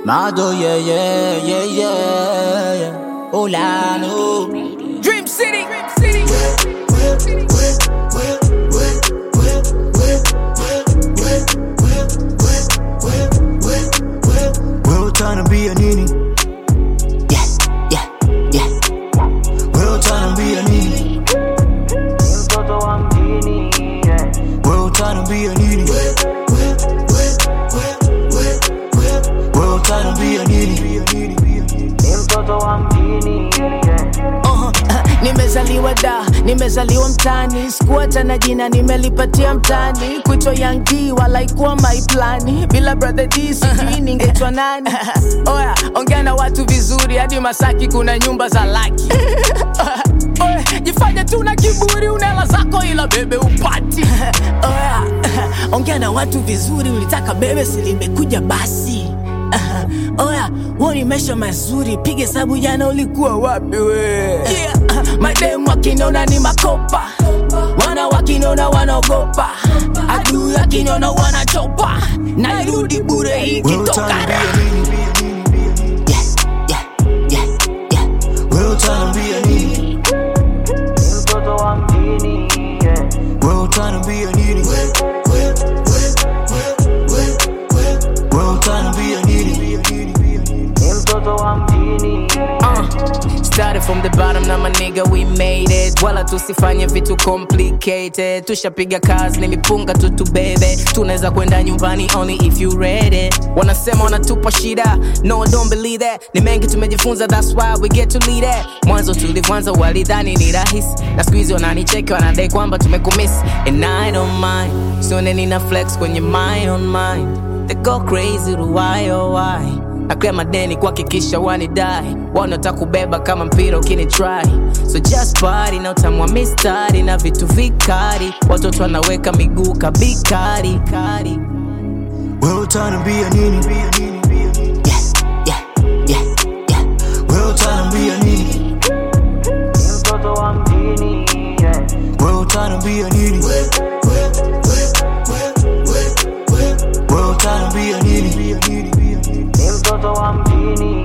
Mado, yeah, yeah, yeah, yeah, yeah. Olano. Dream City. Dream City. Wewe utaniambia nini? Yeah, yeah, yeah. Wewe utaniambia nini? mtoto wa mjini yeah. Wewe utaniambia nini? Wewe utaniambia nini? ni mtoto wa mjini yeah. Uh-huh. nimezaliwa da nimezaliwa mtani sikuata na jina nimelipatia mtani kuitwa yangi walaikuwa maiplani bila brother d sijui ningetwa nani oya ongea na watu vizuri hadi masaki kuna nyumba za laki Oya, jifanye tu na kiburi unela zako ila bebe upati oya ongea na watu vizuri ulitaka bebe silimekuja basi oya huo ni maisha mazuri piga hesabu jana ulikuwa wapi we yeah. mademu wakinona ni makopa wana wakinona wanaogopa adui wakinona wanachopa nairudi bure Wewe ikitokana utaniambia nini? Yeah, yeah, yeah, yeah. Wewe utaniambia nini? ni mtoto wa mjini yeah. Wewe utaniambia nini? Wewe utaniambia nini? ni mtoto wa mjini Uh, started from the bottom na maniga we made it wala tusifanye vitu complicated tushapiga kazi ni mipunga tu tubebe tunaweza kwenda nyumbani only if you ready wanasema wanatupa shida no don't believe that ni mengi tumejifunza that's why we get to lead it mwanzo tulivyoanza walidhani ni rahisi na siku hizi wananicheki wanadai kwamba tumekumiss and i don't mind sione nina flex kwenye my own mind they go crazy to why oh why nakrea madeni kuhakikisha wanidai wanataka kubeba kama mpira ukini try so just party na utamwa mistari na vitu vikari watoto wanaweka miguu kabikari kari Wewe utaniambia nini? Yeah, yeah, yeah, yeah. Wewe utaniambia nini? ni mtoto wa mjini yeah. Wewe utaniambia nini? Wewe utaniambia nini? ni mtoto wa mjini